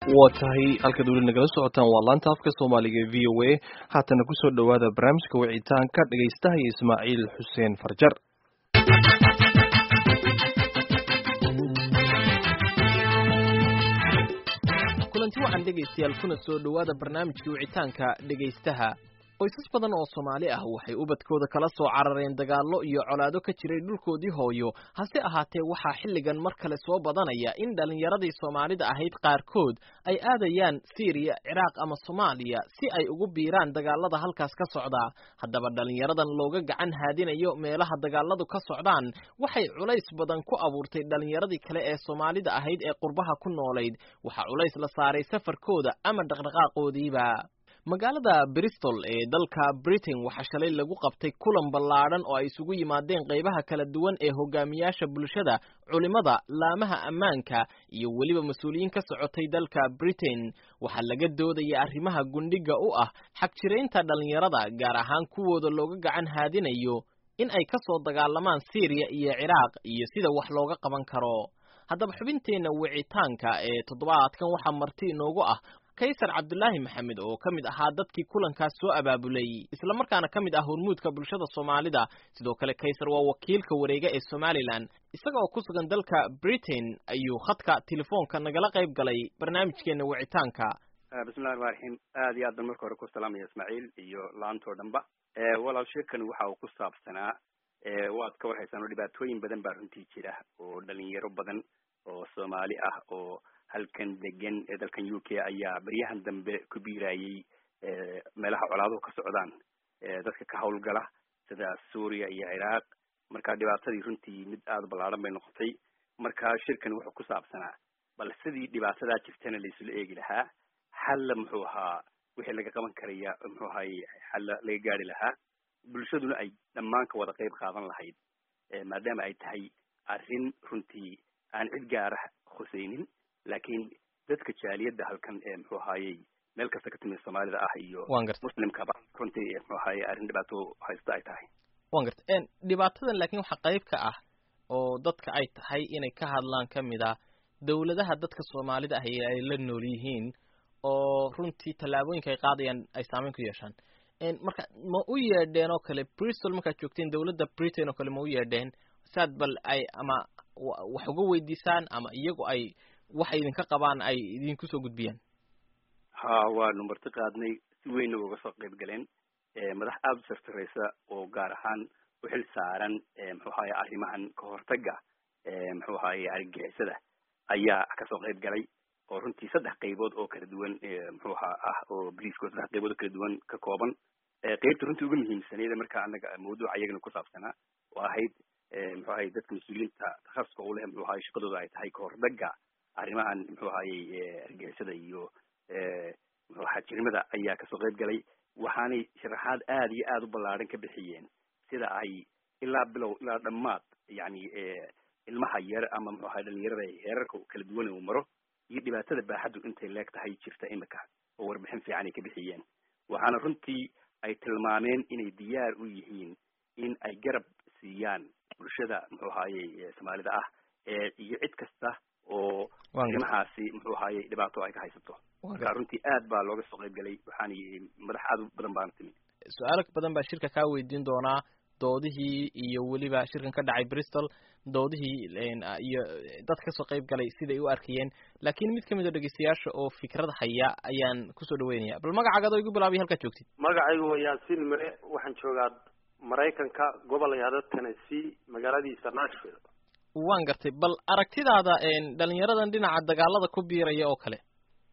waa tahay halkaad weli nagala socotaan waa laanta afka soomaaliga e v o a haatana kusoo dhowaada barnaamijka wicitaanka dhegaystaha iyo ismaaciil xuseen farjar kulanti waxaan dhegaystayaal kuna soo dhowaada barnaamijka wicitaanka dhegaystaha qoysas badan oo soomaali ah waxay ubadkooda kala soo carareen dagaallo iyo colaado ka jiray dhulkoodii hooyo hase ahaatee waxaa xilligan mar kale soo badanaya in dhallinyaradii soomaalida ahayd qaarkood ay aadayaan siiriya ciraaq ama soomaaliya si ay ugu biiraan dagaalada halkaas ka socda haddaba dhallinyaradan looga gacan haadinayo meelaha dagaaladu ka socdaan waxay culays badan ku abuurtay dhallinyaradii kale ee soomaalida ahayd ee qurbaha ku noolayd waxaa culays la saaray safarkooda ama dhaqdhaqaaqoodiiba magaalada bristol ee dalka britain waxaa shalay lagu qabtay kulan ballaadhan oo ay isugu yimaadeen qaybaha kala duwan ee hogaamiyaasha bulshada culimada laamaha ammaanka iyo weliba mas-uuliyiin ka socotay dalka britain waxaa laga doodaya arrimaha gundhiga u ah xagjiraynta dhallinyarada gaar ahaan kuwooda looga gacan haadinayo in ay ka soo dagaalamaan syriya iyo ciraaq iyo sida wax looga qaban karo haddaba xubinteenna wicitaanka ee toddobaadkan waxaa marti inoogu ah kaysar cabdulaahi maxamed oo ka mid ahaa dadkii kulankaas soo abaabulay islamarkaana ka mid ah hormuudka bulshada soomaalida sidoo kale kaysar waa wakiilka wareega ee somalilan isaga oo ku sugan dalka britain ayuu khadka telefoonka nagala qayb galay barnaamijkeena wicitaanka bismillahi raxmaan raxiim aad iyo aad ban marka hore ku salaamaya ismaaciil iyo laantoo dhanba walaal sheekan waxa uu ku saabsanaa waad ka warhaysaan oo dhibaatooyin badan baa runtii jira oo dhalinyaro badan oo soomaali ah oo halkan degan ee dalkan u k ayaa beryahan dambe ku biirayay meelaha colaaduhu ka socdaan dadka ka hawlgala sida suuriya iyo ciraaq marka dhibaatadii runtii mid aada ballaadhan bay noqotay marka shirkan wuxuu ku saabsanaa bal sidii dhibaatadaa jirtana laisula eegi lahaa xalla muxuu ahaa wixii laga qaban karaya muxuu ahaye xalla laga gaari lahaa bulshaduna ay dhammaan ka wada qayb qaadan lahayd maadaama ay tahay arrin runtii aan cid gaara khuseynin laakiin dadka jaaliyadda halkan ee muxuu ahaayey meel kasta ka timid soomaalida ah iyo muslimkaba runtii muxuu ahaaye arrin dhibaato haysta ay tahay wan garta dhibaatadan laakiin waxaa qayb ka ah oo dadka ay tahay inay ka hadlaan ka mid ah dawladaha dadka soomaalida ah ee ay la nool yihiin oo runtii tallaabooyinka ay qaadayaan ay saameyn ku yeeshaan marka ma u yeedheen oo kale bristol markaad joogteen dawladda britain oo kale ma u yeedheen saad bal ay ama wax uga weydiisaan ama iyagu ay waxay idinka qabaan ay idinku soo gudbiyaan ha waanu marti qaadnay si weynna uga soo qayb galeen madax aada u sartareysa oo gaar ahaan u xil saaran muxuu ahaye arrimahan kahortaga muxuu ahaye argagixisada ayaa kasoo qayb galay oo runtii saddex qaybood oo kala duwan muxuu ahaa ah oo briefko saddex qaybood oo kala duwan ka kooban qeybta runtii uga muhiimsaneyd marka anaga mawduuca iyagana ku saabsanaa oo ahayd muxuu ahaye dadka mas-uuliyiinta takhasuska u leh muxuu ahaye shaqadooda ay tahay kahordaga arrimahan muxuu ahayey argixisada iyo muxuu xajirimada ayaa kasoo qayb galay waxaanay sharaxaad aada iyo aada u ballaadhan ka bixiyeen sida ay ilaa bilow ilaa dhammaad yani ilmaha yar ama muxuu ahay dhalinyarada heerarka kala duwan uu maro iyo dhibaatada baaxaddu intay leeg tahay jirta imika oo warbixin fiican ay ka bixiyeen waxaana runtii ay tilmaameen inay diyaar u yihiin in ay garab siiyaan bulshada muxuu ahaaye soomaalida ah iyo cid kasta oo arrimahaasi muxuu ahaaye dhibaato ay ka haysato marka runtii aad baa looga soo qayb galay waxaana madax aad u badan baana timi su-aalo badan baa shirka kaa weydiin doonaa doodihii iyo weliba shirkan ka dhacay bristol doodihii iyo dad kasoo qayb galay siday u arkayeen laakiin mid kamid oo dhegeystayaasha oo fikrad haya ayaan kusoo dhaweynaya bal magacaaga adoo igu bilaabay halkaad joogtid magacaygu waa yaasiin mare waxaan joogaa maraykanka gobol yahdo tennessee magaaladiisa nashville waan gartay bal aragtidaada dhalinyaradan dhinaca dagaalada ku biiraya oo kale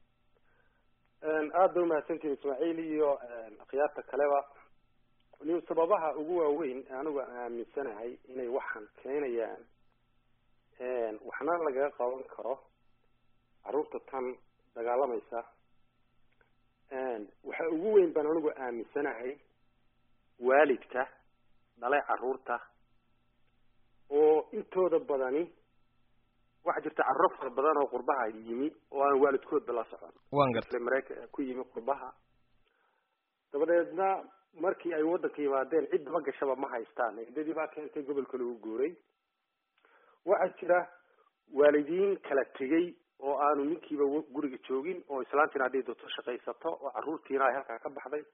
aada ba umahadsantihin ismaaciil iyo akhyaarta kaleba ni sababaha ugu waaweyn anigu aaminsanahay inay waxaan keenayaan waxna lagaga qaban karo carruurta tan dagaalamaysa waxa ugu weyn baan anigu aaminsanahay waalidka dhalay carruurta oo intooda badani waxaa jirta carruuro fara badan oo qurbaha yimi oo aan waalidkoodba la socon wan gartay maraykan ku yimi qurbaha dabadeedna markii ay waddanka yimaadeen cid daba gashaba ma haystaan ciddadii baa keentay gobolka lagu guuray waxaa jira waalidiin kala tegay oo aanu ninkiiba guriga joogin oo islaantiina hadday doonto shaqaysato oo carruurtiina ay halkaa ka baxday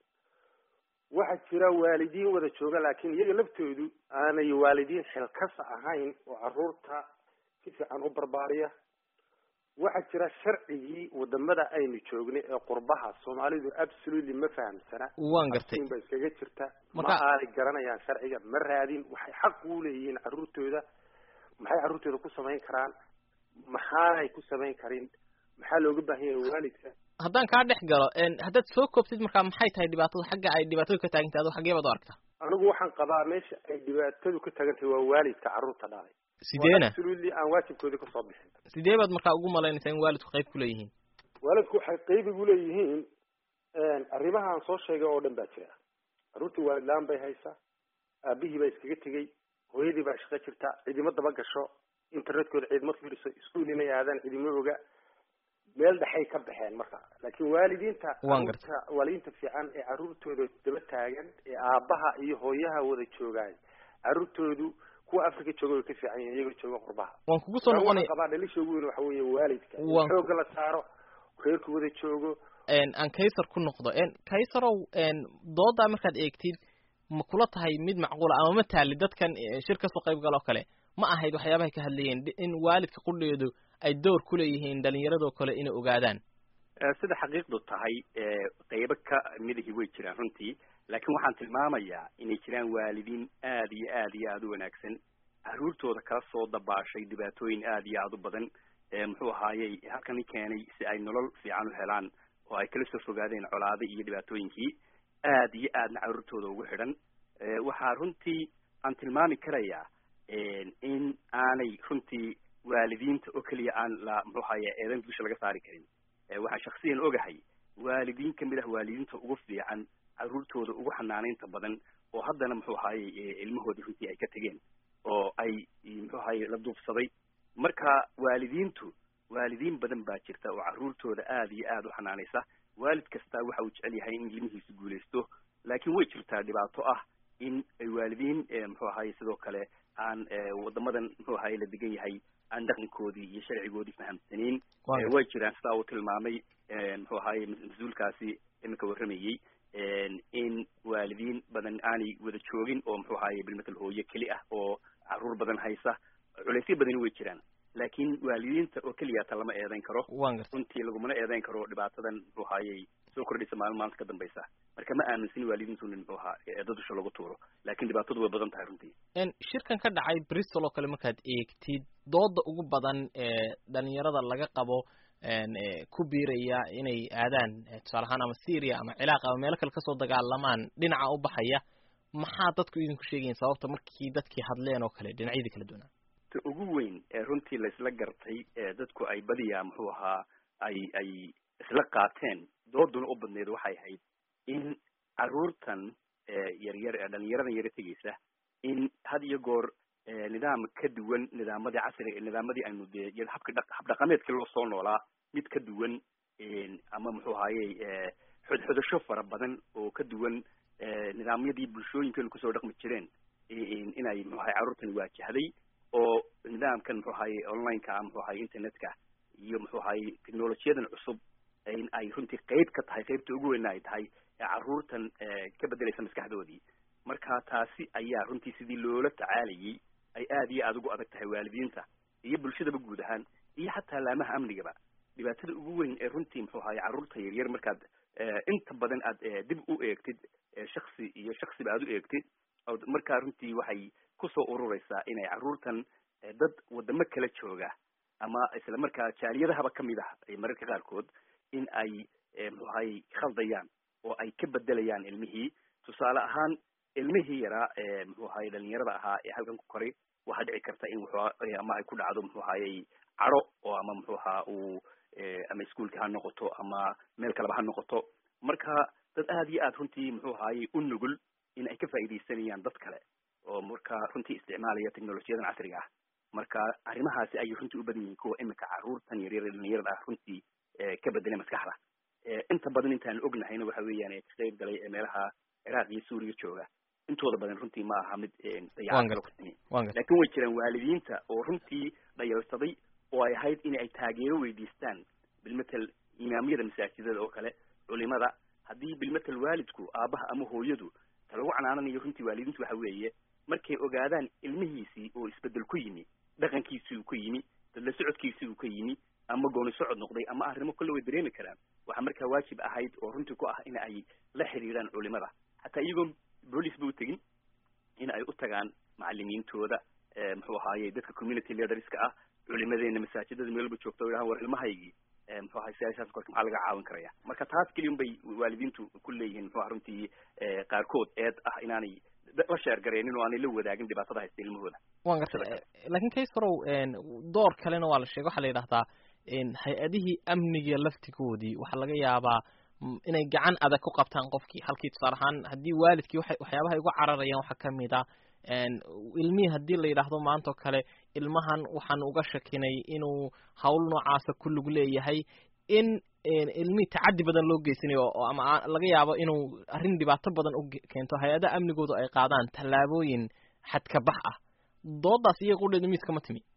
waxaa jira waalidiin wada jooga laakiin iyaga laftoodu aanay waalidiin xilkasa ahayn oo carruurta si fiican u barbaariya waxaa jira sharcigii wadamada aynu joognay ee qurbaha soomaalidu absolutely ma fahamsana waan gartay ba iskaga jirta ma Marka- aanay garanayaan sharciga ma raadin waxay xaq u leeyihiin carruurtooda maxay carruurtooda ku samayn karaan maxaanay ku samayn karin maxaa looga baahan yahay waalidka haddaan kaa dhex galo en haddaad soo koobtid markaa maxay tahay dhibaatada xagga ay dhibaatadu ka taagan tahay adoo xaggee baad u aragtaa anigu waxaan qabaa meesha ay dhibaatadu ka tagan tahay waa waalidka carruurta dhalay sideena absolutely aan waajibkoodii kasoo bixin sidee baad markaa ugu malaynaysaa in waalidku qayb ku leeyihiin waalidku waxay qayb igu leeyihiin arrimahaan soo sheegay oo dhan baa jira carruurtii waalid la-aan bay haysaa aabihii baa iskaga tegey hooyadii baa shaqo jirta cidimo daba gasho internetkooda ciidmo fiiriso iskuul inay aadaan cidimo oga meel dhexay ka baxeen marka laakiin waalidiinta Waan gartay. carruurta waalidiinta fiican ee carruurtooda daba taagan ee aabaha iyo hooyaha wada joogaay carruurtoodu kuwa africa jooga way ka fiican yihiin iyagoo jooga qurbaha waan kugu soo Waxaan noqonaya qabaa dhalisha ugu weyn waxa weeye waalidka in Waan- xoogga la saaro reerku wada joogo en aan kaysar ku noqdo en kaysarow en doodaa markaad eegtid ma kula tahay mid macquula ama ma taali dadkan eh, shir kasoo qayb galoo kale ma ahayd waxyaabahay ka hadlayeen di- in waalidka qudheedu ay door ku leeyihiin dhalinyaradoo kale inay ogaadaan Eh, sida xaqiiqdu tahay eh, qaybo ka midihii way jiraan runtii laakiin waxaan tilmaamayaa inay jiraan waalidiin aad iyo aad iyo aada u wanaagsan carruurtooda kala soo dabaashay dhibaatooyin aad iyo aada u badan eh, muxuu ahaayey halkani keenay si ay nolol fiican u helaan oo ay kala soo fogaadeen colaado iyo dhibaatooyinkii aad iyo aadna carruurtooda ugu xidhan Eh, waxaa runtii aan tilmaami karayaa eh, in aanay runtii waalidiinta oo keliya aan la muxuu ahaye eedan dusha laga saari karin Eh, waxaan shaksiyan ogahay waalidiin kamid ah waalidiinta ugu fiican carruurtooda ugu xanaanaynta badan oo haddana muxuu ahaye eh, ilmahoodii runtii ay ka tegeen oo ay eh, muxuu ahaye la duufsaday marka waalidiintu waalidiin badan baa jirta oo carruurtooda aad iyo aad u xanaanaysa waalid kastaa waxa uu jecel yahay in ilmihiisu guulaysto laakiin way jirtaa dhibaato ah in ay waalidiin eh, muxuu ahaye sidoo kale aan eh, wadamadan muxuu ahaye la degan yahay aan dhaqankoodii iyo sharcigoodii fahamsanayn Waa Eh, way jiraan sidaa uu tilmaamay eh, muxuu ahaye mas- mas-uulkaasi iminka warramayey in waalidiin badan aanay wada joogin oo muxuu ahaye bilmatal hooyo keli ah oo carruur badan haysa culaysyo badani way jiraan laakiin waalidiinta oo keliya ta lama eedayn karo waan gartay runtii lagumana eedayn karo dhibaatadan muxuu ahaayey soo kordhaysa maalin maanta ka dambaysa marka ma aaminsin waalidiintu nin muxuu ahaa eeda dusha lagu tuuro laakiin dhibaatadu way badan tahay runtii en shirkan ka dhacay bristol oo kale markaad eegtid dooda ugu badan ee dhalinyarada laga qabo en eh, ku biiraya inay aadaan eh, tusaale ahaan ama syria ama ciraaq ama meelo kale kasoo dagaalamaan dhinaca u baxaya maxaa dadku idinku sheegayin sababta markii dadkii hadleen oo kale dhinacyadii kala duwanaa ta ugu weyn ee runtii laisla gartay ee dadku ay badiyaa muxuu ahaa ay ay isla qaateen dooduna u badneed waxay ahayd in carruurtan yaryar ee dhalinyaradan yara tegeysa in had iyo goor nidaam ka duwan nidaamadii casriga nidaamadii aynu dee habka dha habdhaqameedkii loo soo noolaa mid ka duwan ama muxuu ahaaye xodxodasho fara badan oo ka duwan nidaamyadii bulshooyinkeenu kusoo dhaqmi jireen inay muxuu ahaye carruurtani waajahday oo nidaamkan muxuu ahaye online-ka ah muxuu ahaye internet-ka iyo muxuu ahaye technolojiyadan cusub in ay runtii qeyb ka tahay qeybta ugu weyna ay tahay ee carruurtan ka bedelaysa maskaxdoodii marka taasi ayaa runtii sidii loola tacaalayay ay aad iyo aada ugu adag tahay waalidiinta iyo bulshadaba guud ahaan iyo xataa laamaha amnigaba dhibaatada ugu weyn ee runtii muxuu ahaye carruurta yaryar markaad inta badan aad dib u eegtid shaksi iyo shaksiba aad u eegtid markaa runtii waxay kusoo urureysaa inay carruurtan dad wadamo kala jooga ama isla markaa jaaliyadahaba kamid ah mararka qaarkood in ay muxuu ahaye khaldayaan oo ay ka bedelayaan ilmihii tusaale ahaan ilmihii yaraa ee muxuu ahaye dhalinyarada ahaa ee halkan ku koray waxaa dhici karta in wuxuu ama ay ku dhacdo muxuu ahayey caro oo ama muxuu ahaa uu ama iskuolka ha noqoto ama meel kaleba ha noqoto marka dad aad iyo aad runtii muxuu ahaaye u nugul in ay ka faaidaysanayaan dad kale oo marka runtii isticmaalaya technolojiyadan casriga ah marka arrimahaasi ayay runtii u badan yihiin kuwa imika carruurtan yaryar dhalinyarada ah runtii ka bedelay maskaxda inta badan intaan ognahayna waxa weeyaan ka qayb galay meelaha ciraaq iyo suuriya jooga intooda badan runtii ma aha mid dayaca laakin way jiraan waalidiinta oo runtii dhayalsaday oo ay ahayd in ay taageero weydiistaan bilmatel imaamyada masaajidada oo kale culimada haddii bilmatel waalidku aabaha ama hooyadu ta lagu canaananayo runtii waalidiintu waxa weeye markay ogaadaan ilmihiisii oo isbedel ku yimi dhaqankiisii uu ka yimi dadla socodkiisii uu ka yimi ama gooni socod noqday ama arrimo kolle way dareemi karaan waxaa markaa waajib ahayd oo runtii ku ah in ay la xiriiraan culimada xataa iyagoon boolice ba u tegin in ay u tagaan macalimiintooda muxuu ahaaye dadka community leaderska ah culimadeena masaajidada meelba joogta o yidhahan war ilmahaygii muxuu ahay siyasaas korka maxaa laga caawin karaya marka taas keliya un bay waalidiintu ku leeyihiin muxuu aha runtii qaarkood eed ah inaanay la sheergareenin oo aanay la wadaagin dhibaatada haysta ilmahooda wan gartay laakiin kaysorow door kalena waa la sheegay waxaa la yidhahdaa hay-adihii amniga laftigoodii waxaa laga yaabaa inay gacan adag ku qabtaan qofkii halkii tusaale ahaan haddii waalidkii wa waxyaabaha ay uga cararayaan waxaa kamid a ilmihii haddii la yidhaahdo maanta oo kale ilmahan waxaan uga shakinay inuu hawl noocaasa ku lug leeyahay in ilmihii tacaddi badan loo geysanayo oo ama laga yaabo inuu arrin dhibaato badan u keento hay-adaha amnigoodu ay qaadaan tallaabooyin xadkabax ah doodaas iyo qudheedu miiska ma timi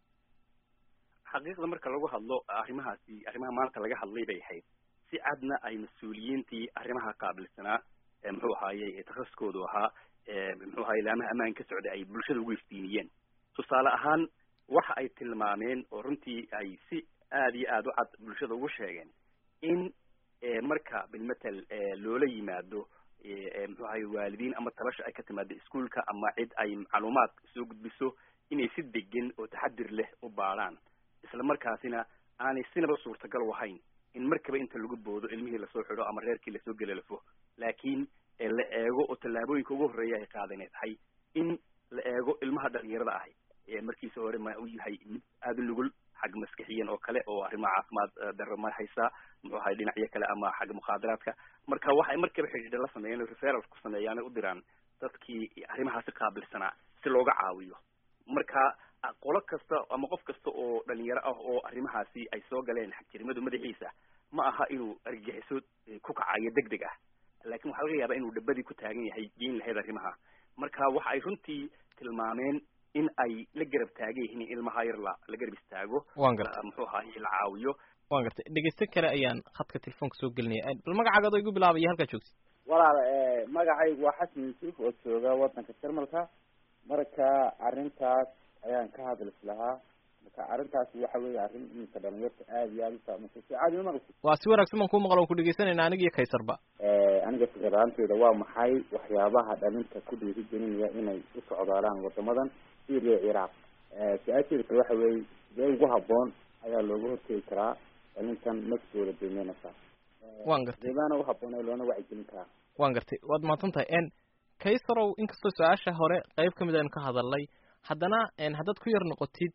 xaqiiqda marka lagu hadlo arrimahaasi arrimaha maanta laga hadlay bay ahayd si cadna ay mas-uuliyiintii arrimaha qaabilsanaa muxuu ahaaye takhasuskoodu ahaa muxuu ahaye laamaha ammaan ka socday ay bulshada ugu iftiiniyeen tusaale ahaan waxa ay tilmaameen oo runtii ay si aada iyo aada u cad bulshada ugu sheegeen in marka bilmatel loola yimaado muxuu ahaye waalidiin ama talasha ay ka timaado iskuolka ama cid ay macluumaad soo gudbiso inay si degan oo taxadir leh u baadhaan isla markaasina aanay sinaba suurtagal u ahayn in markaba inta lagu boodo ilmihii lasoo xidho ama reerkii lasoo gelalafo laakiin la eego oo tallaabooyinka ugu horreeya ay qaadanay tahay in la eego ilmaha dhalinyarada ahay markiisa hore ma u yahay mid aada nugul xag maskixiyan oo kale oo arrimaha caafimaad darro ma haysaa muxuu ahay dhinacyo kale ama xagga mukhaadaraadka marka waxay markaba xidhiidha la sameeyeen referal ku sameeyaan u diraan dadkii arrimahaasi qaabilsanaa si looga caawiyo marka qolo kasta ama qof kasta oo dhalinyaro ah oo arrimahaasi ay soo galeen xagjirimadu madaxiisa ma aha inuu argagixiso ku kacayo deg deg ah laakiin waxaa laga yaabaa inuu dhabadii ku taagan yahay geyn lahayd arrimaha marka waxa ay runtii tilmaameen in ay la garab taagan yihiin in ilmaha yar la la garab istaago wan gartay muxuu ahaye la caawiyo wan gartay dhegeyste kale ayaan khadka telefoonka soo gelinaya bal magacaaga adoo igu bilaabaya halkaa joogtid walaal magacaygu waa xasan yuusuf oo jooga wadanka jarmalka marka arrintaas ayaan ka hadlis lahaa marka arrintaas waxa weeye arrin iminka dhalinyarta aada iyo aada usaamaysa si caadi uma maqlisi waa si wanaagsan baan kuu maqla waan ku dhegeysanayna aniga iyo kaysarba aniga fikir ahaanteyda waa maxay waxyaabaha dhalinta ku dhiirigelinaya inay u socdaalaan wadamadan syria ciraaq su-aasheeda kale waxa weeye sidee ugu haboon ayaa looga hortegi karaa dhalintan naftooda deemeynaysa wan gartay deebaana uhaboon ee loona wacyigelin karaa wan gartay waad mahadsan tahay n kaysarow inkastoo su-aasha hore qeyb kamid aynu ka hadalnay haddana haddaad ku yar noqotid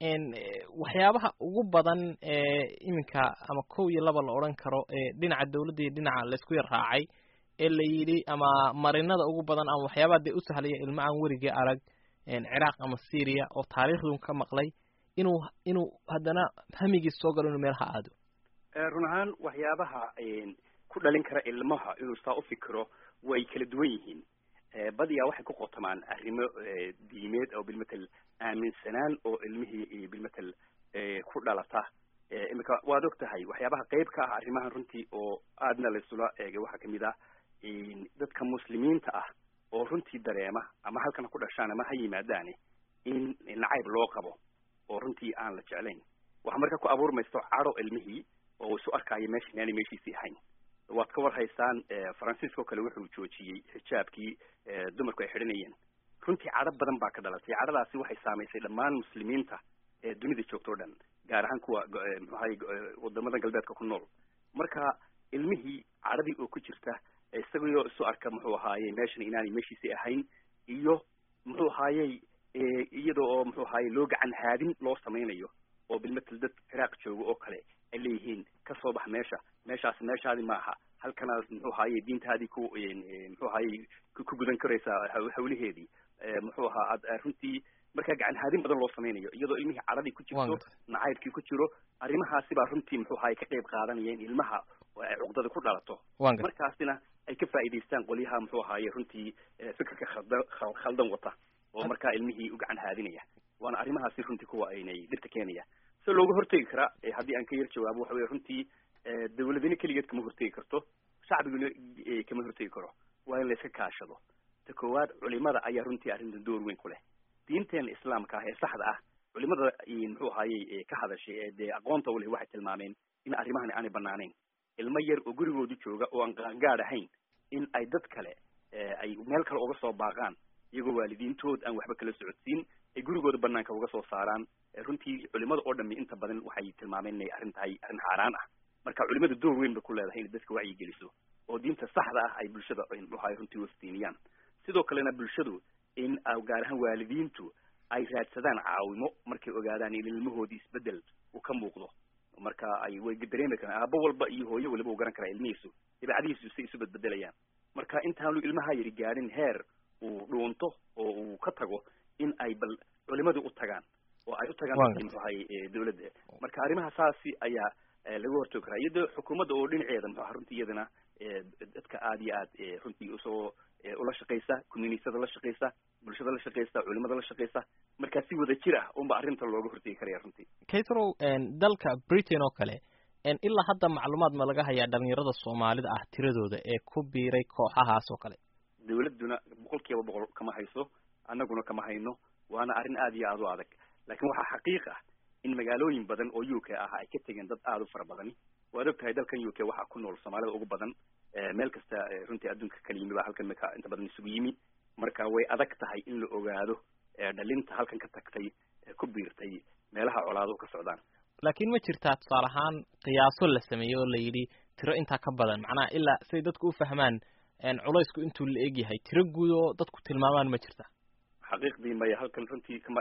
waxyaabaha ugu badan ee iminka ama kow iyo laba la odhan karo ee dhinaca dawladda iyo dhinaca laysku yar raacay ee la yidhi ama marinada ugu badan ama waxyaabaha dee u sahlaya ilmo aan werigii arag ciraaq ama syria oo taariikhdun ka maqlay inuu inuu haddana hamigiis soo galo inuu meelaha aado run ahaan waxyaabaha ku dhalin kara ilmaha inuu saa u fikiro way kala duwan yihiin badiyaa waxay ku qotamaan arrimo diimeed oo bilmatel aaminsanaan oo ilmihii bilmatel ku dhalata imika waad og tahay waxyaabaha qeyb ka ah arrimahan runtii oo aadna laysula eegay waxaa kamid ah dadka muslimiinta ah oo runtii dareema ama halkan ha ku dhashaan ama ha yimaadaane in nacayb loo qabo oo runtii aan la jeclayn waxaa marka ku abuurmaysto cadho ilmihii oo isu arkaayo meesha inaanay meeshiisii ahayn waad ka war haysaan faransiiska oo kale wuxuu joojiyey xijaabkii dumarku ay xidhanayeen runtii cadho badan baa ka dhalatay cadhadaasi waxay saamaysay dhammaan muslimiinta ee dunida joogta o dhan gaar ahaan kuwa mxuahay wadamada galbeedka ku nool marka ilmihii cadhadii oo ku jirta isagoo isu arka muxuu ahaaye meeshan inaanay meeshiisii ahayn iyo muxuu ahaayey iyada oo muxuu ahaaye loo gacan haadin loo samaynayo oo bilmatel dad ciraaq jooga oo kale ay leeyihiin kasoo bax meesha meeshaas meeshaadi ma aha halkanaas muxuu ahaaye diintaadii ku muxuu ahaaye ku gudan karaysaa hawlaheedii muxuu ahaa ad runtii markaa gacan haadin badan loo samaynayo iyadoo ilmihii cadhadii ku jirto nacaybkii ku jiro arrimahaasi baa runtii muxuu ahaaye ka qayb qaadanaya in ilmaha cuqdada ku dhalato markaasina ay ka faa'iidaystaan qolyaha muxuu ahaaye runtii fikirka khaldan khaldan wata oo markaa ilmihii u gacan haadinaya waana arrimahaasi runtii kuwa aynay dhibta keenaya si looga hortegi karaa haddii aan ka yar jawaabo waxa weye runtii dawladina keligeed kama hortegi karto shacbiguna kama hortegi karo waa in la iska kaashado ta koowaad culimada ayaa runtii arrintan door weyn ku leh diinteena islaamka ah ee saxda ah culimada muxuu ahayey ka hadashay ee dee aqoonta u leh waxay tilmaameen in arrimahani aanay banaanayn ilmo yar oo gurigoodu jooga oo aan qaangaad ahayn in ay dad kale ay meel kale uga soo baaqaan iyagoo waalidiintood aan waxba kala socodsiin ay gurigooda banaanka uga soo saaraan runtii culimada oo dhami inta badan waxay tilmaameen inay arrin tahay arrin xaaraan ah marka culimada door weyn bay ku leedahay inay dadka wacyi geliso oo diinta saxda ah ay bulshada muxuahay runtii waftiiniyaan sidoo kalena bulshadu in gaar ahaan waalidiintu ay raadsadaan caawimo markay ogaadaan in ilmahoodii isbedel uu ka muuqdo marka ay way dareemi karaan aabo walba iyo hooyo waliba uu garan karaa ilmihiisu dabeecadihiisu say isu bedbedelayaan marka intaanu ilmaha yari gaadhin heer uu dhuunto oo uu ka tago in ay bal culimadii u tagaan oo ay u tagaan muxuahay dawladda marka arrimaha saasi ayaa laga hortoogi karaa iyadoo xukuumadda oo dhinaceeda muxuaha runtii iyadana dadka aada iyo aad runtii usoo ula shaqaysa communityada la shaqaysa bulshada la shaqaysa culimada la shaqaysa markaa si wada jir ah unba arrinta looga hortegi karaya runtii kaysrow dalka britain oo kale ilaa hadda macluumaad ma laga hayaa dhalinyarada soomaalida ah tiradooda ee ku biiray kooxahaas oo kale dawladduna boqol kiiba boqol kama hayso annaguna kama hayno waana arrin aada iyo aada u adag laakiin waxaa xaqiiq ah in magaalooyin badan oo u k ah ay ka tegeen dad aada u fara badani waad og tahay dalkan u k waxaa ku nool soomaalida ugu badan meel kasta runtii adduunka kala yimi baa halkan maka inta badan isugu yimi marka way adag tahay in la ogaado dhalinta halkan ka tagtay ku biirtay meelaha colaaduhu ka socdaan laakiin ma jirtaa tusaale ahaan qiyaaso la sameeyey oo la yidhi tiro intaa ka badan macnaha ilaa siday dadku u fahmaan culaysku intuu la eg yahay tiro guud oo dadku tilmaamaan ma jirta xaqiiqdii maya halkan runtii kama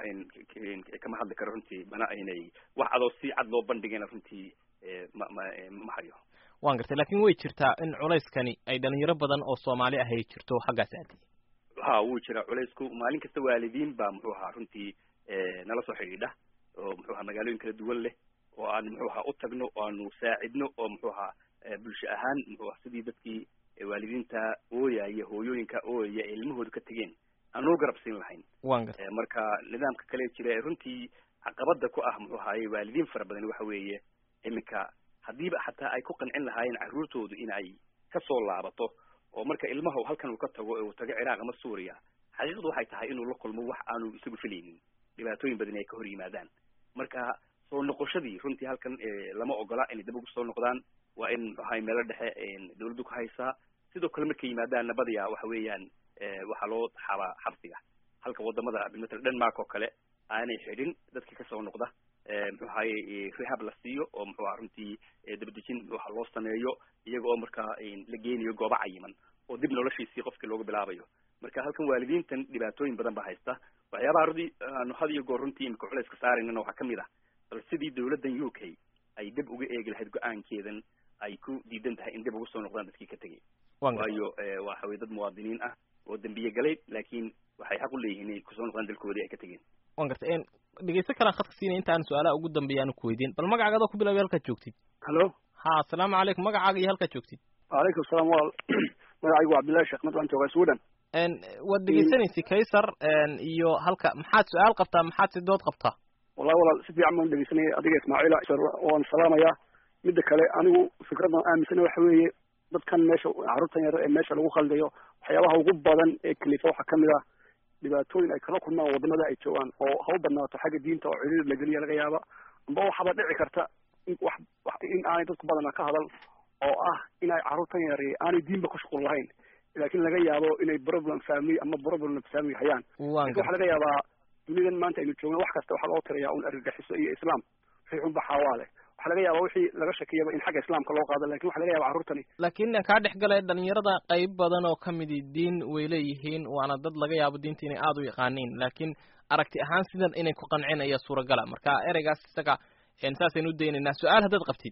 kama hadli karo runtii mana aynay wax adoo si cad loo bandhigayna runtii ma ma ma hayo waan gartay lakin way jirtaa in culayskani ay dhalinyaro badan oo soomaali ah ay jirto xaggaas aadi ha wuu jiraa culaysku maalin kasta waalidiin baa muxuu ahaa runtii nala soo xidhiidha oo muxuu ahaa magaalooyin kala duwan leh oo aan muxuu ahaa u tagno oo aanu saacidno oo muxuu ahaa bulsho ahaan muxuu aha sidii dadkii waalidiinta ooyaya hooyooyinka ooyaya ee ilmahooda ka tegeen aan u garab siin lahayn wan gartay marka nidaamka kale jira ee runtii caqabada ku ah muxuu ahaaye waalidiin fara badan waxa weeye iminka haddiiba xataa ay ku qancin lahaayeen carruurtoodu in ay kasoo laabato oo marka ilmaha halkan uu ka tago uu tago ciraaq ama suuriya xaqiiqdu waxay tahay inuu la kulmo wax aanu isagu filaynin dhibaatooyin badan ay ka hor yimaadaan marka soo noqoshadii runtii halkan lama ogola inay dib ugu soo noqdaan waa in muxuahay meelo dhexe dawladdu ku haysaa sidoo kale markay yimaadaan nabadiya waxa weeyaan waxaa loo xabaa xabsiga halka wadamada matal denmark oo kale aanay xidhin dadka kasoo noqda muxuu ahaye rehab la siiyo oo muxuu aha runtii dabadejin waxa loo sameeyo iyaga oo markaa la geenayo goobo cayiman oo dib noloshiisii qofkii looga bilaabayo marka halkan waalidiintan dhibaatooyin badan baa haysta waxyaabaha rudi aanu had iyo goor runtii imika culayska saaraynana waxaa kamid ah bal sidii dawladdan u k ay dib uga eegi lahayd go-aankeedan ay ku diidan tahay in dib uga soo noqdaan dadkii ka tegay waayo waxa weye dad muwaadiniin ah oo dembiye galay laakiin waxay xaq u leeyihiin inay kusoo noqdaan dalkoodii ay ka tegeen wan gartay dhegeysto kalaan khadka siinay intaan su-aalaha ugu dambeeya aanu ku weydiin bal magacaaga adoo ku bilaabay halkaad joogtid hallo ha asalaamu calaykum magacaaga iyo halkaad joogtid wacalaykum asalaam wal magacaygu waa cabdillahi sheekh mad waan joogaa sweden waad dhegeysanaysa kaysar iyo halka maxaad su-aal qabtaa maxaad si dood qabtaa wallahi walaal si fiican baan dhegeysanaya adiga ismaaciila waan salaamayaa midda kale anigu fikraddan aaminsana waxa weeye dadkan meesha carruurtan yar ee meesha lagu khaldayo waxyaabaha ugu badan ee kalifa waxaa kamid ah dhibaatooyin ay kala kulmaan wadamada ay joogaan oo ha u badnaato xagga diinta oo ciriir lageliya laga yaaba amba waxaaba dhici karta in wax in aanay dadku badana ka hadal oo ah in ay carruurtan yar aanay diinba ku shuqul lahayn laakiin laga yaabo inay problem family ama problem family hayaan lakin waxa laga yaabaa dunidan maanta aynu joogna wax kasta waxaa loo tirayaa un argagixiso iyo islaam wixii xunba xaawaa leh waxaa laga yaaba wixii laga shakiyaba in xagga islaamka loo qaado lakin waxa laga yaba carruurtani laakiin kaa dhex galay dhalinyarada qayb badan oo kamidi diin way leeyihiin waana dad laga yaabo diinta inay aada u yaqaaniin laakiin aragti ahaan sidan inay ku qancin ayaa suuragala marka ereygaas isaga saasaynu udaynaynaa su-aal haddaad qabtid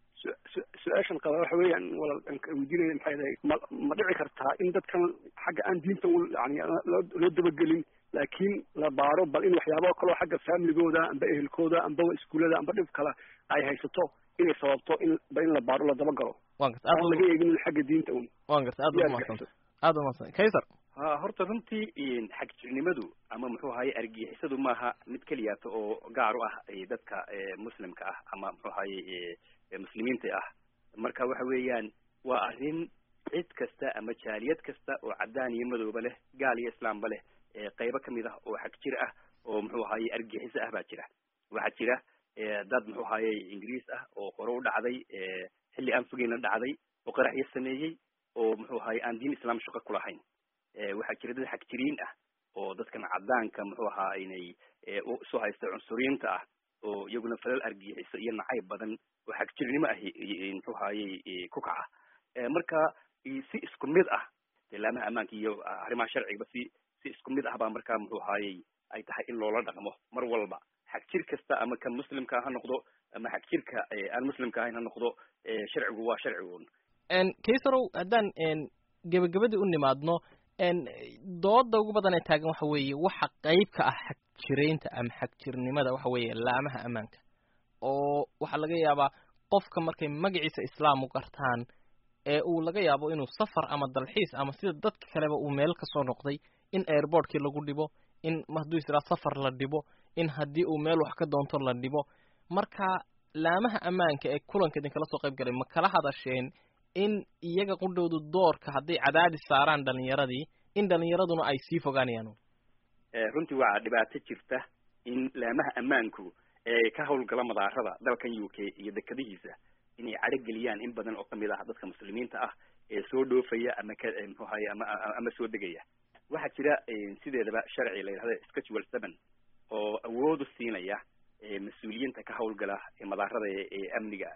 su-aashan qaba waxa weeyaan walaal weydiinaya maxay tahay ma ma dhici kartaa in dadkan xagga aan diinta u yani loo loo dabagelin laakiin la baaro bal in waxyaabo kaloo xagga familigooda amba ehelkooda amba iskuullada amba dhib kale ay haysato inay sababto in ba in la baaro la dabagalo wan garta aan laga eegin xagga diinta un wan garta aad umahadsan aad umahadsan kaysar ha horta runtii xagjirnimadu ama muxuu ahaye argixisadu maaha mid keliyaata oo gaar u ah dadka muslimka ah ama muxuu ahaye muslimiinta ah marka waxa weeyaan waa arrin cid kasta ama jaaliyad kasta oo caddaan iyo madooba leh gaal iyo islaamba leh qeybo kamid ah oo xagjir ah oo muxuu ahaye argixiso ah baa jira waxaa jira dad muxuu ahaye ingiriis ah oo hore u dhacday xilli aan fogeyna dhacday oo qaraxyo sameeyey oo muxuu ahaye aan diin islaam shaqo ku lahayn waxaa jira dad xagjiriin ah oo dadkan caddaanka muxuu ahaa inay isu haysta cunsuriyiinta ah oo iyaguna falal argixiso iyo nacayb badan oo xagjirnimo ah muxuu ahaye ku kaca marka si isku mid ah ilaamaha ammaanka iyo arrimaha sharciga si si isku mid ah baa marka muxuu ahaye ay tahay in loola dhaqmo mar walba xagjir kasta ama kan muslimka ha noqdo ama xagjirka aan muslimka ahayn ha noqdo sharcigu waa sharcigun kaysarow haddaan gebagabadii u nimaadno dooda ugu badan ee taagan waxa weeye waxa qeyb ka ah xagjiraynta ama xagjirnimada waxa weeye laamaha ammaanka oo waxaa laga yaabaa qofka markay magaciisa islaam u gartaan ee uu laga yaabo inuu safar ama dalxiis ama sida dadka kaleba uu meel kasoo noqday in airbortkii lagu dhibo in hadduu israa safar la dhibo in haddii uu meel wax ka doonto la dhibo marka laamaha ammaanka ee kulanka idinkala soo qayb galay ma kala hadasheen in iyaga qudhowdu doorka hadday cadaadis saaraan dhalinyaradii in dhalinyaraduna ay sii fogaanayaan runtii waa dhibaato jirta in laamaha ammaanku ee ka hawlgala madaarada dalkan u k iyo dekadihiisa inay cadhogeliyaan in badan oo kamid ah dadka muslimiinta ah ee soo dhoofaya ama ka muxuu ahaye ama ama soo degaya waxaa jira sideedaba sharci la yidhahda schedule seven oo awoodu siinaya mas-uuliyiinta ka hawlgala madaarada ee amniga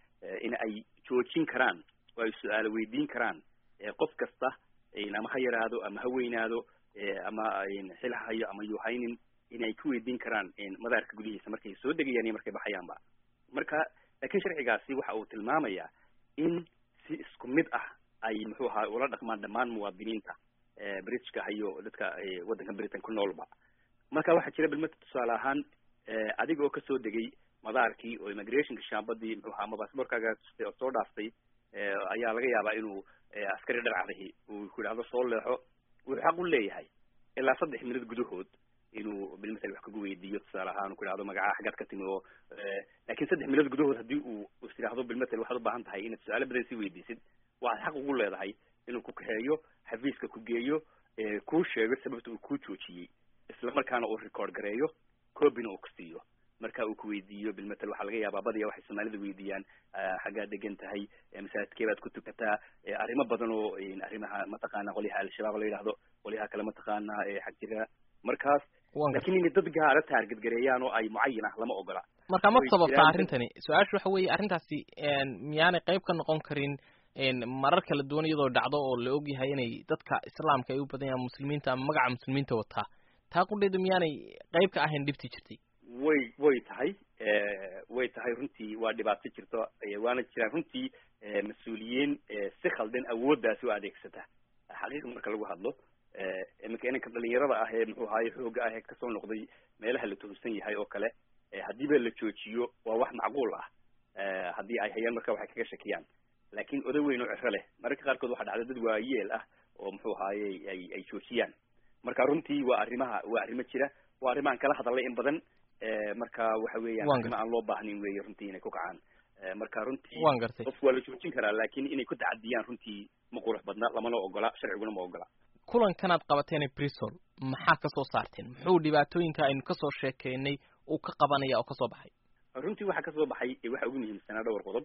in ay joojin karaan oo ay su-aalo weydiin karaan qof kasta ama ha yaraado ama ha weynaado ama xil ha hayo ama yuu haynin in ay ku weydiin karaan madaarka gudihiisa markay soo degayaan iyo markay baxayaanba marka laakiin sharcigaasi waxa uu tilmaamayaa in si isku mid ah ay muxuu ahaa ula dhaqmaan dhammaan muwaadiniinta britishka hayo dadka waddanka britain ku noolba marka waxaa jira bilmata tusaale ahaan adiga oo kasoo degay madaarkii oo immigrationka shaambadii muxuu ahaa ama basaborkaaga tustay oo soo dhaaftay ayaa laga yaabaa inuu askari dharcadahi uu ku yidhahdo soo leexo wuxuu xaq u leeyahay ilaa saddex minad gudahood inuu bilmasel wax kagu weydiiyo tusaale ahaan ku yidhahdo magacaha xaggaad ka timi oo laakiin saddex minad gudahood haddii uu is yidhahdo bilmasel waxaad u baahan tahay inaad su-aalo badan sii weydiisid waxaad xaq ugu leedahay inuu ku kaxeeyo xafiiska ku geeyo kuu sheego sababta uu kuu joojiyey isla markaana uu record gareeyo copyna uu ku siiyo marka uu ku weydiiyo bilmatel waxaa laga yaabaa badiya waxay soomaalida weydiiyaan xaggaad degan tahay masaajidkee baad ku tukataa arrimo badan oo arrimaha mataqaana qolyaha al-shabaab la yidhahdo qolyaha kale mataqaana xag jira markaas lakin inay dad gaara taarget gareeyaan oo ay mucayin ah lama ogola marka ma sababta arrintani su-aasha waxa weeye arrintaasi miyaanay qayb ka noqon karin marar kala duwan iyadoo dhacdo oo la ogyahay inay dadka islaamka ay u badan yahaan muslimiinta ama magaca muslimiinta wataa taa qudheedu miyaanay qayb ka ahayn dhibtii jirtay way way tahay way tahay runtii waa dhibaato jirto waana jiraan runtii mas-uuliyiin si khaldan awooddaasi u adeegsata xaqiiqa marka lagu hadlo iminka inanka dhalinyarada ah ee muxuu ahaye xooga ah ee kasoo noqday meelaha la tuhumsan yahay oo kale haddiiba la joojiyo waa wax macquul ah haddii ay hayaan marka waxay kaga shakiyaan laakiin oday weyn oo ciro leh mararka qaarkood waxaa dhacda dad waayeel ah oo muxuu ahaye ay ay joojiyaan marka runtii waa arrimaha waa arrimo jira waa arrimahan kala hadalay in badan marka waxa weeyaan arrimo aan loo baahnin weeye runtii inay ku kacaan marka runtii wan gartay qof waa la joojin karaa laakiin inay ku tacadiyaan runtii ma qurux badna lamana ogola sharciguna ma ogola kulankanaad qabateen bristol maxaa kasoo saarteen muxuu dhibaatooyinka aynu kasoo sheekeynay uu ka qabanaya oo kasoo baxay runtii waxaa kasoo baxay waxa ugu muhiimsanaa dhowr qodob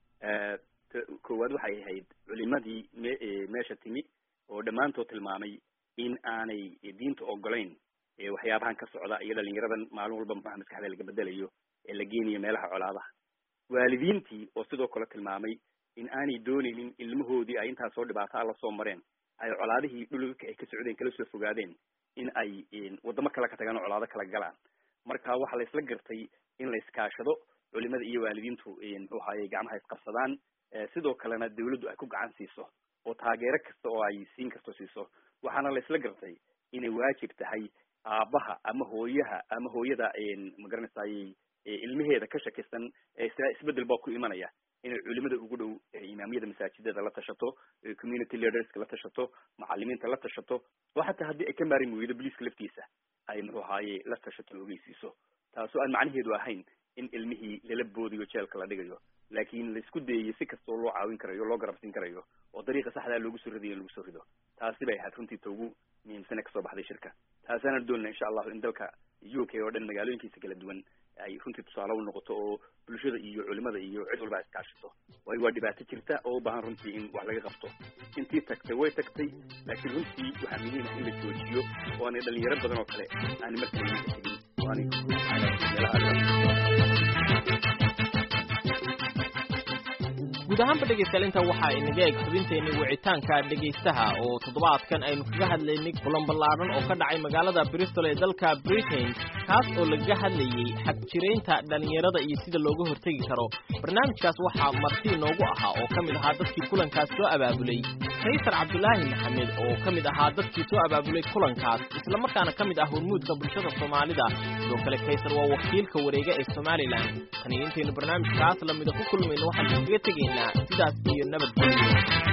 koowaad waxay ahayd culimadii me meesha timi oo dhammaantood tilmaamay in aanay diinta ogolayn waxyaabahan ka socda iyo dhalinyaradan maalin walba maxaa maskaxda laga bedelayo ee la geenayo meelaha colaadaha waalidiintii oo sidoo kale tilmaamay in aanay doonaynin ilmahoodii ay intaas soo dhibaato a la soo mareen ay colaadihii dhulka ay ka socdeen kala soo fogaadeen in ay waddamo kale ka tagaan oo colaado kala galaan marka waxaa la isla gartay in la iskaashado culimada iyo waalidiintu muxuu ahaye gacmaha isqabsadaan sidoo kalena dawladdu ay ku gacan siiso oo taageero kasta oo ay siin karto siiso waxaana la isla gartay inay waajib tahay aabaha ama hooyaha ama hooyada magaranaysaay ilmaheeda ka shakisan isbedel baa ku imanaya inay culimada ugu dhow imaamiyada masaajidada la tashato community leaderska la tashato macalimiinta la tashato oo xataa haddii ay ka maarin weydo boliiska laftiisa ay muxuu ahaaye la tashato la ogeysiiso taasoo aan macnaheedu ahayn in ilmihii lala boodiyo jeelka la dhigayo laakiin laisku dayayo si kastoo loo caawin karayo loo garabsin karayo oo dariiqa saxdaa loogu soo ridayo in lagu soo rido taasi bay ahayd runtii ta ugu muhiimsane kasoo baxday shirka taasaana doonana insha allahu in dalka u k oo dhan magaalooyinkiisa kala duwan ay runtii tusaale u noqoto oo bulshada iyo culimada iyo cid walba iskaashato waayo waa dhibaato jirta oo u baahan runtii in wax laga qabto intii tagtay way tagtay laakiin runtii waxaa muhiim ah in la joojiyo oo aanay dhalinyaro badan oo kale aanay markale iinka tegin oo aanay meelaha guud ahaanba dhegaystayaal inta waxaa inaga eg xubinteennii wicitaanka dhegaystaha oo toddobaadkan aynu kaga hadlaynay kulan ballaadhan oo ka dhacay magaalada bristol ee dalka britain kaas oo lagaga hadlayey xagjiraynta dhallinyarada iyo sida looga hortegi karo barnaamijkaas waxaa marti inoogu ahaa oo ka mid ahaa dadkii kulankaas soo abaabulay kaysar cabdulaahi maxamed oo ka mid ahaa dadkii soo abaabulay kulankaas islamarkaana ka mid ah hormuudka bulshada soomaalida sidoo kale kaysar waa wakiilka wareega ee somalilan taniyo intaynu barnaamijkaas lamida ku kulmayno waxaan kaga tegaynaa sidaas iyo nabadgelyo